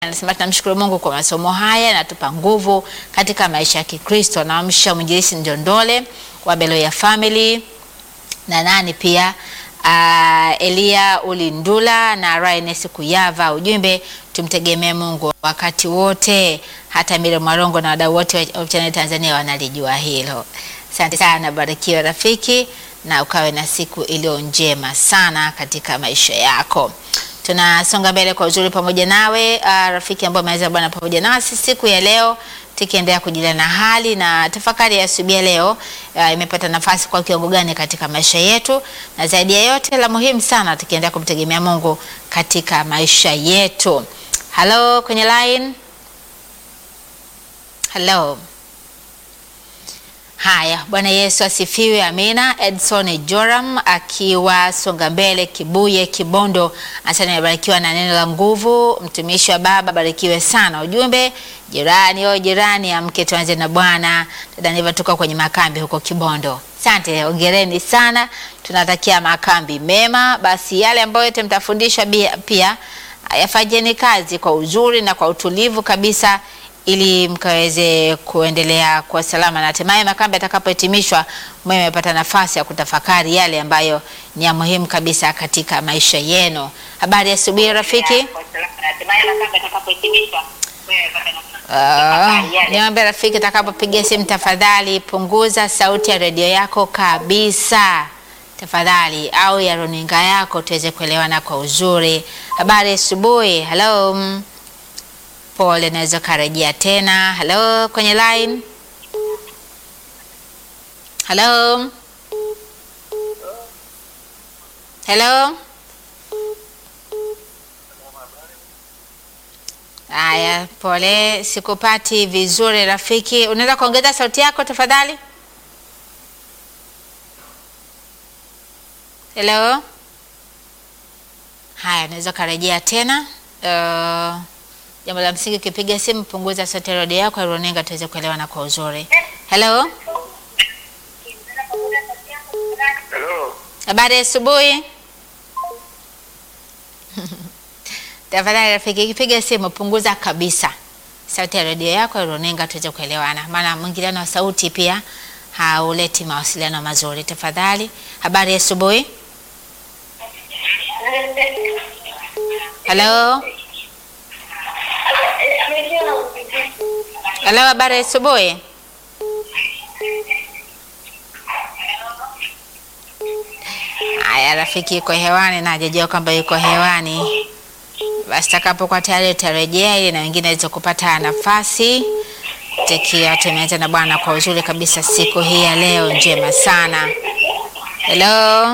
Anasema tunamshukuru Mungu kwa masomo haya, natupa nguvu katika maisha ya Kikristo. Naamsha mwinjilisi Njondole wa Beloya Family na nani pia uh, Elia Ulindula na Raines Kuyava. Ujumbe, tumtegemee Mungu wakati wote. Hata Mire Mwarongo na wadau wote wa Channel Tanzania wanalijua hilo. Asante sana, barikiwa rafiki, na ukawe na siku iliyo njema sana katika maisha yako. Tunasonga mbele kwa uzuri pamoja nawe uh, rafiki ambao umeweza bwana pamoja nasi siku ya leo tukiendelea kujulia na hali na tafakari ya asubuhi ya leo uh, imepata nafasi kwa kiwango gani katika maisha yetu, na zaidi ya yote la muhimu sana tukiendelea kumtegemea Mungu katika maisha yetu. Halo kwenye line. Halo. Haya, Bwana Yesu asifiwe. Amina. Edson Joram akiwa Songa Mbele, Kibuye, Kibondo, asante. Amebarikiwa na neno la nguvu, mtumishi wa Baba, barikiwe sana. Ujumbe jirani, o jirani, amke tuanze na Bwana. Dada Neva toka kwenye makambi huko Kibondo. Asante, ongereni sana, tunatakia makambi mema. Basi yale ambayo yote mtafundishwa pia yafanyeni kazi kwa uzuri na kwa utulivu kabisa ili mkaweze kuendelea kwa salama na hatimaye makambi atakapohitimishwa mwe mmepata nafasi ya kutafakari yale ambayo ni ya muhimu kabisa katika maisha yenu. Habari ya asubuhi rafiki. Uh, niombe rafiki, atakapopiga simu tafadhali punguza sauti ya redio yako kabisa tafadhali, au ya runinga yako tuweze kuelewana kwa uzuri. Habari ya asubuhi. Hello. Pole, naweza karejea tena. Halo, kwenye line. Halo, halo. Haya, pole, sikupati vizuri rafiki. Unaweza kuongeza sauti yako tafadhali? Halo. Haya, naweza karejea tena. Uh, Jambo la msingi ukipiga simu punguza sauti ya redio yako ya runinga tuweze kuelewana kwa uzuri. Hello. Hello. Habari ya asubuhi. Tafadhali rafiki, ikipiga simu punguza kabisa sauti ya redio yako ya runinga tuweze kuelewana, maana mwingiliano wa sauti pia hauleti mawasiliano mazuri. Tafadhali. Habari ya asubuhi. Hello. Halo, habari ya asubuhi. Haya, rafiki yuko hewani na hajajua kwamba yuko hewani. Basi takapokuwa tayari utarejea ili na wengine waweze kupata nafasi. Tekia tumeanza na Bwana kwa uzuri kabisa siku hii ya leo njema sana. Hello.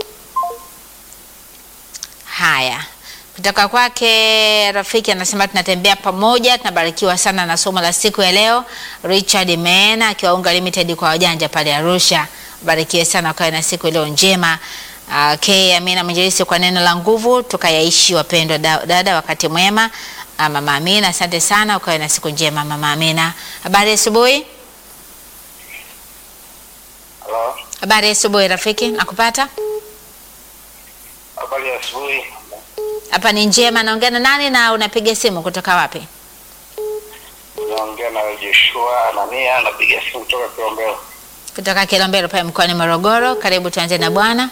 Haya kutoka kwake rafiki anasema tunatembea pamoja, tunabarikiwa sana na somo la siku ya leo. Richard Mena akiwa Unga Limited kwa wajanja pale Arusha, barikiwe sana, ukawe na siku iliyo njema. Okay, Amina Mwinjilisi kwa neno la nguvu, tukayaishi wapendwa dada, wakati mwema. Mama Amina, asante sana, ukawe na siku njema mama Amina. Habari ya asubuhi. Hello. Habari ya asubuhi rafiki, nakupata Habari ya asubuhi. hapa? Ni njema. Naongea na nani na unapiga simu kutoka wapi? Naongea na Joshua Anania, napiga simu kutoka Kilombero. Kutoka Kilombero pale mkoani Morogoro. Karibu, tuanze na Bwana.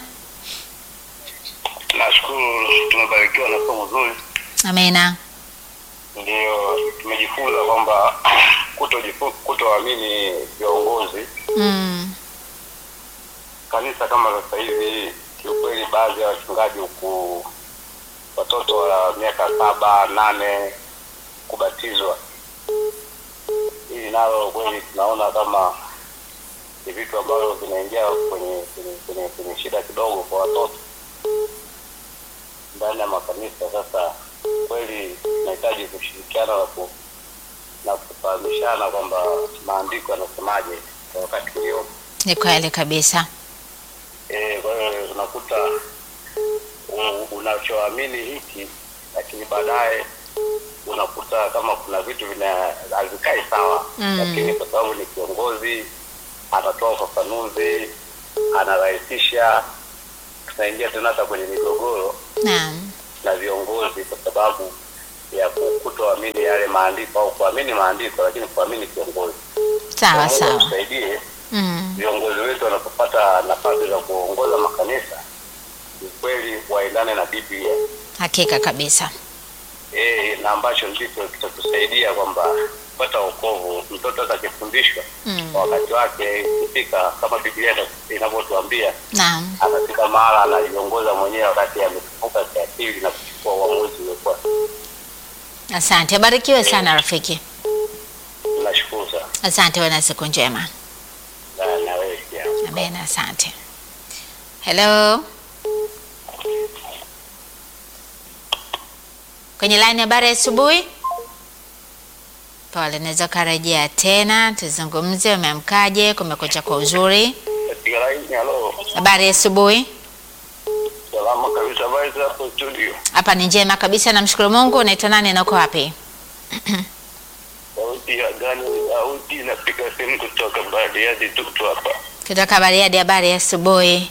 Nashukuru tumebarikiwa na somo zuri. Amina. Ndio tumejifunza kwamba kutojifu- kutoamini viongozi Mm. kanisa kama sasa hivi. Kiukweli, baadhi ya wachungaji huku watoto wa miaka saba nane kubatizwa, hili nalo kweli tunaona kama ni vitu ambavyo vinaingia kwenye kwenye, kwenye, kwenye shida kidogo kwa watoto ndani ya makanisa. Sasa kweli tunahitaji kushirikiana na ku, na kufahamishana kwamba maandiko yanasemaje kwa wakati uliopo. Ni kweli kabisa. Eh, kwa hiyo unakuta u- unachoamini hiki, lakini baadaye unakuta kama kuna vitu vina havikai sawa Mm. lakini kwa sababu ni kiongozi anatoa ufafanuzi, anarahisisha, tunaingia tena hata kwenye migogoro Naam. na viongozi, kwa sababu ya kutoamini yale maandiko au kuamini maandiko, lakini kuamini kiongozi. Sawa Mungu sawa. atusaidie Mm. viongozi wetu wanapopata nafasi za kuongoza makanisa, ni kweli waendane na Biblia Hakika kabisa. eh, na ambacho ndicho kitatusaidia kwamba kupata wokovu. Mtoto hata akifundishwa Mm. kwa wakati wake ikifika, kama Biblia ina- inavyotuambia, Naam. anafika mahala anajiongoza mwenyewe wakati amefufuka kiakili na kuchukua uamuzi uliokuwa. Asante. Barikiwe sana rafiki. Nashukuru sana Asante, uwe na siku njema. na na wewe pia. Amen, asante. Hello. Kwenye line habari ya asubuhi. Pole, naweza ukarejea tena tuzungumze. Umeamkaje? Kumekucha kwa uzuri. Katika laini, halo, Habari ya asubuhi. salama kabisa. Habari za hapo studio? Hapa ni njema kabisa, namshukuru Mungu. Unaitwa nani na uko wapi? Sauti ya gani? Sauti napiga simu kutoka Bariadi tutu hapa. Kutoka Bariadi. Habari ya asubuhi.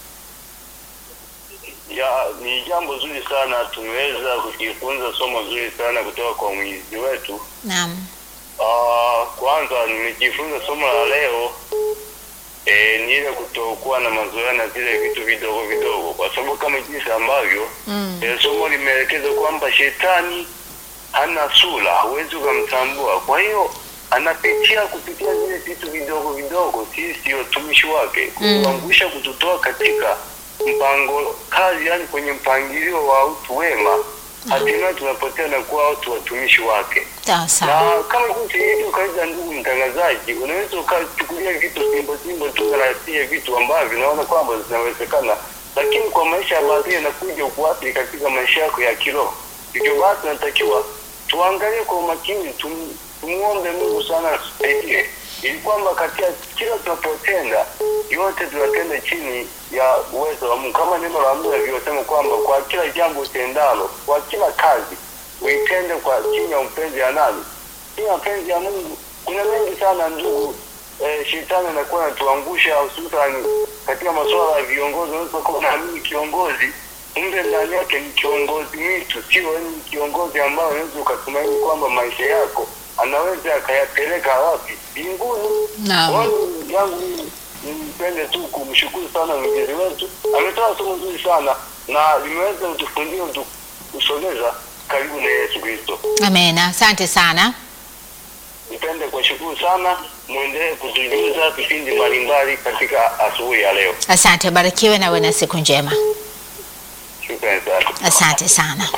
Ya, ni jambo zuri sana, tumeweza kujifunza somo zuri sana kutoka kwa mwenyezi wetu. Naam. Ah, kwanza nimejifunza somo la leo e, ni ile kutokuwa na mazoea na vile vitu vidogo vidogo, kwa sababu kama jinsi ambavyo Mm. e, somo limeelekeza kwamba shetani hana sura, huwezi ukamtambua. Kwa hiyo anapitia kupitia vile vitu vidogo vidogo, sisi watumishi wake kutuangusha, kututoa katika mpango kazi, yani kwenye mpangilio wa utu wema, hatimaye tunapotea na kuwa watu watumishi wake Sawa sawa. na kama jinsi ilivyo kawaida, ndugu mtangazaji, unaweza ukachukulia vitu simbo simbo tu karasie vitu ambavyo unaona kwamba zinawezekana, lakini kwa maisha ya baadaye inakuja kuathiri katika maisha yako ya kiroho. Hivyo basi, natakiwa tuangalie kwa umakini, tum, tumuombe Mungu sana atusaidie, ili kwamba katika kila tunapotenda yote tunatenda chini ya uwezo wa Mungu, kama neno la Mungu lilivyosema kwamba kwa kila jambo utendalo, kwa kila kazi uitende kwa chini ya mapenzi ya nani? Chini ya mapenzi ya Mungu. Kuna mengi sana ndugu, eh, shetani anakuwa anatuangusha hususan katika masuala ya viongozi. Unaweza kuwa unaamini kiongozi kumbe ndani yake ni kiongozi mwitu, sio ni kiongozi ambao unaweza ukatumaini kwamba maisha yako anaweza akayapeleka wapi? Mbinguni. Naam. Wani yangu mimi nimpende tu kumshukuru sana mwenyezi wetu, ametoa somo zuri sana na limeweza kutufundia kusogeza karibu na Yesu Kristo. Amen. Asante sana. Nipende kuwashukuru sana, mwendelee kutujuza vipindi mbalimbali katika asubuhi ya leo. Asante, barikiwe na uwe na siku njema. Shukrani sana. Asante sana.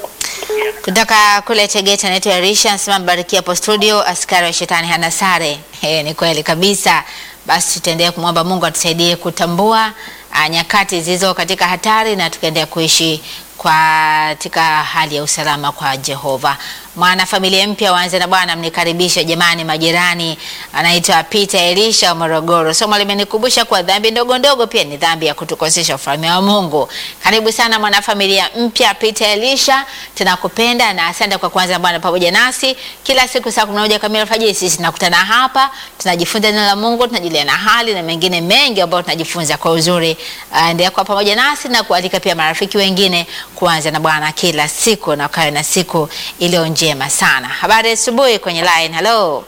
Kutoka kule Tegeta naitwa Elisha anasema mbarikia hapo studio, askari wa shetani hana sare. He, ni kweli kabisa. Basi tutaendelea kumwomba Mungu atusaidie kutambua ah, nyakati zilizo katika hatari na tukaendelea kuishi kwa katika hali ya usalama kwa Jehova. Mwana familia mpya waanze na Bwana, mnikaribishe jamani, majirani. Anaitwa Peter Elisha wa Morogoro. Somo limenikumbusha kuwa dhambi ndogo ndogo pia ni dhambi ya kutukosesha ufalme wa Mungu. Karibu sana mwana familia mpya Peter Elisha, tunakupenda na asante kwa kuanza Bwana pamoja nasi kila siku saa kumi na moja kamili alfajiri. Sisi tunakutana hapa, tunajifunza neno la Mungu, tunajuliana hali na mengine mengi ambayo tunajifunza kwa uzuri. Uh, endelea kuwa pamoja nasi na kualika pia marafiki wengine kuanza na Bwana kila siku na ukawe na siku iliyo njema sana. Habari ya asubuhi kwenye line. Hello.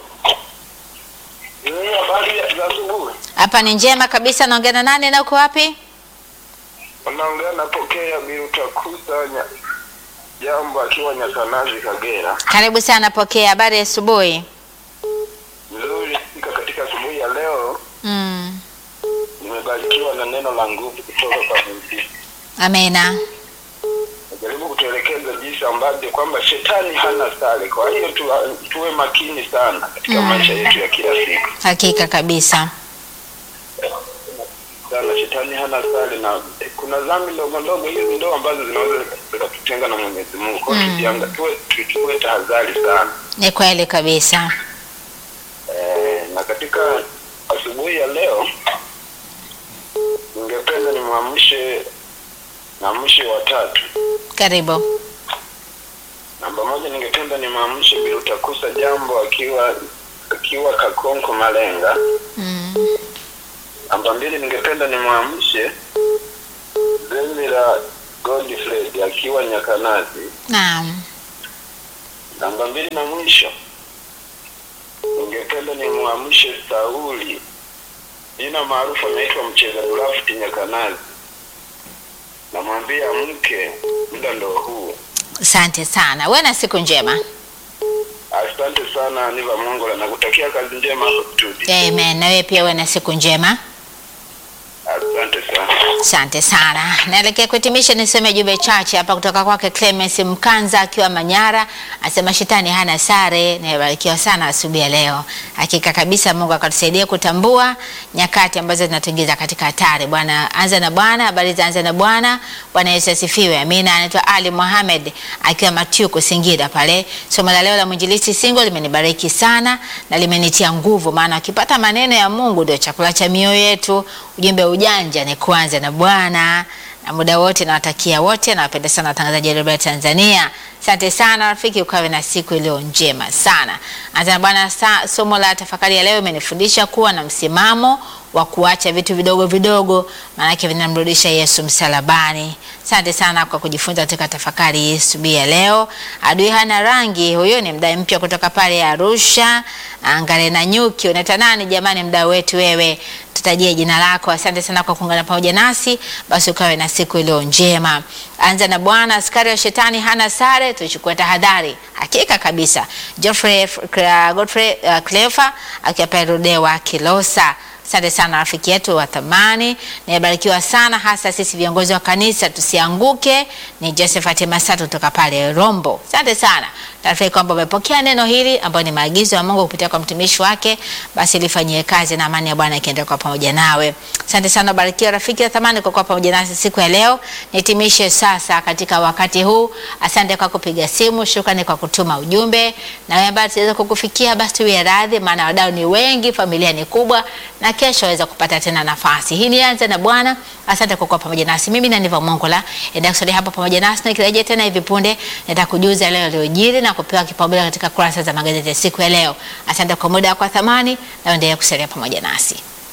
Ni habari za asubuhi. Hapa ni njema kabisa. Naongea na nani na uko wapi? Unaongea napokea Bilutakusanya jambo akiwa Nyakanazi Kagera. Karibu sana, pokea. Habari ya asubuhi. Nzuri fika katika asubuhi ya leo, Mm. nimebarikiwa na neno la nguvu kutoka kwa Mungu. Amena. Najaribu kutuelekeza jinsi ambavyo kwamba shetani hana sare. Kwa hiyo tu, tuwe makini sana katika Mm. maisha yetu ya kila siku Hakika kabisa. sana. Shetani hana sare, na kuna dhambi ndogo ndogo hizi ndogo ambazo zinaweza zikatutenga na Mwenyezi Mungu. Kwa hiyo Mm. tujianga- tuwe tuchukue tahadhari sana. Ni kweli kabisa. Eh, na katika asubuhi ya leo ningependa nimwamshe namshe watatu. Karibu. Namba moja, ningependa nimwamshe Bilutakusa Jambo akiwa akiwa Kakonko Malenga. Mm. Namba mbili, ningependa nimwamshe Zemira Godfred akiwa Nyakanazi. Naam. Namba mbili na mwisho, ningependa nimwamshe Sauli, jina maarufu anaitwa mcheza drafti Nyakanazi. Namwambia mke, muda ndo huu. Asante sana, uwe na siku njema. Asante sana Niva Mongola, nakutakia kazi njema hapo studio. Amen. Na wewe pia uwe na siku njema. Asante sana. Asante sana. Naelekea kuhitimisha, niseme jumbe chache hapa kutoka kwake Clemens Mkanza akiwa Manyara, asema shetani hana sare. Nimebarikiwa sana asubuhi ya leo. Hakika kabisa Mungu akatusaidia kutambua nyakati ambazo zinatuingiza katika hatari. Bwana anza na Bwana, habari za anza na Bwana. Bwana Yesu asifiwe. Amina. Anaitwa Ali Mohamed akiwa Matyuku Singida pale. Somo la leo la mwinjilisti Singo limenibariki sana na limenitia nguvu, maana akipata maneno ya Mungu ndio chakula cha mioyo yetu. Ujumbe ujanja ni kuanza na Bwana na muda wote nawatakia wote, nawapenda sana watangazaji wa redio Tanzania. Asante sana rafiki, ukawe na siku iliyo njema sana. Anza na Bwana. sa- Somo la tafakari ya leo imenifundisha kuwa na msimamo wa kuacha vitu vidogo vidogo, maanake vinamrudisha Yesu msalabani. Asante sana kwa kujifunza katika tafakari hii asubuhi ya leo. Adui hana rangi, huyo ni mdai mpya kutoka pale Arusha. Angale na nyuki, unaita nani jamani, mdau wetu wewe? tutajie jina lako. Asante sana kwa kuungana pamoja nasi, basi ukawe na siku iliyo njema. Anza na Bwana. Askari wa shetani hana sare, tuchukue tahadhari. Hakika kabisa. Geoffrey F- Godfrey uh, Clefa akiwa pale Rudewa Kilosa. Asante sana rafiki yetu wa thamani, nimebarikiwa sana, hasa sisi viongozi wa kanisa tusianguke. Ni Josephat Masatu kutoka pale Rombo. Asante sana, nafurahi kwamba umepokea neno hili ambayo ni maagizo ya Mungu kupitia kwa mtumishi wake, basi lifanyie kazi na amani ya Bwana ikiendelea kwa pamoja nawe. Asante sana, barikiwa rafiki wa thamani kwa kuwa pamoja nasi siku ya leo. Nitimishe sasa katika wakati huu. Asante kwa kupiga simu, shukrani kwa kutuma ujumbe, na wewe ambaye tuweza kukufikia, basi tuwe radhi, maana wadau ni wengi, familia ni kubwa, na kesho waweza kupata tena nafasi hii. Nianze na Bwana. Asante kwa kuwa pamoja nasi. Mimi na Niva Mongola endelea kusalia hapa pamoja nasi, na nikirejea tena hivi punde nitakujuza leo yaliyojiri na kupewa kipaumbele katika kurasa za magazeti ya siku ya leo. Asante kwa muda wako wa thamani, na endelea kusalia pamoja nasi.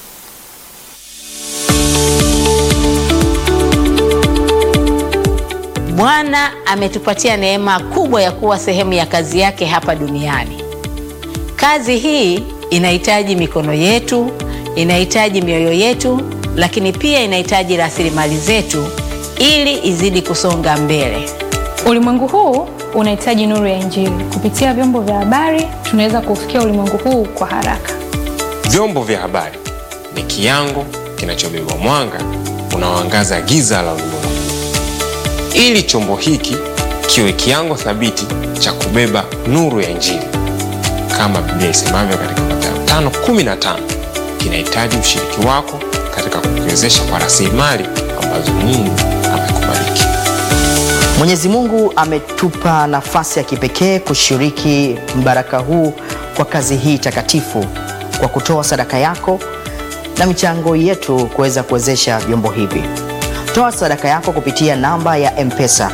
Bwana ametupatia neema kubwa ya kuwa sehemu ya kazi yake hapa duniani. Kazi hii inahitaji mikono yetu, inahitaji mioyo yetu, lakini pia inahitaji rasilimali zetu ili izidi kusonga mbele. Ulimwengu huu unahitaji nuru ya Injili. Kupitia vyombo vya habari, tunaweza kufikia ulimwengu huu kwa haraka. Vyombo vya habari ni kiango kinachobeba mwanga unaoangaza giza la ulimwengu. Ili chombo hiki kiwe kiango thabiti cha kubeba nuru ya Injili, kama Biblia isemavyo katika Mathayo 5:15, kinahitaji ushiriki wako katika kukiwezesha kwa rasilimali ambazo Mungu amekubariki. Mwenyezi Mungu ametupa nafasi ya kipekee kushiriki mbaraka huu kwa kazi hii takatifu kwa kutoa sadaka yako na michango yetu kuweza kuwezesha vyombo hivi. Toa sadaka yako kupitia namba ya M-Pesa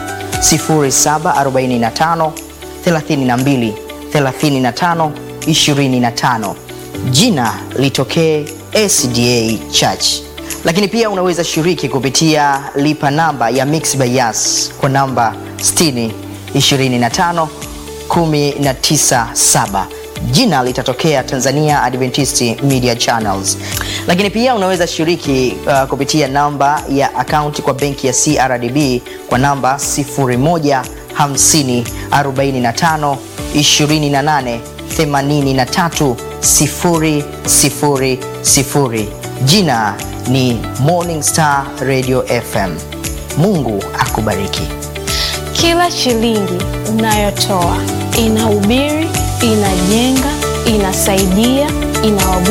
0745 32 35 25. Jina litokee SDA Church lakini pia unaweza shiriki kupitia lipa namba ya Mixx by Yas kwa namba 60 25 197. Jina litatokea Tanzania Adventist Media Channels. Lakini pia unaweza shiriki uh, kupitia namba ya akaunti kwa benki ya CRDB kwa namba 01 50 45 28 83 000. Jina ni Morning Star Radio FM. Mungu akubariki. Kila shilingi unayotoa inahubiri, inajenga, inasaidia, inawabu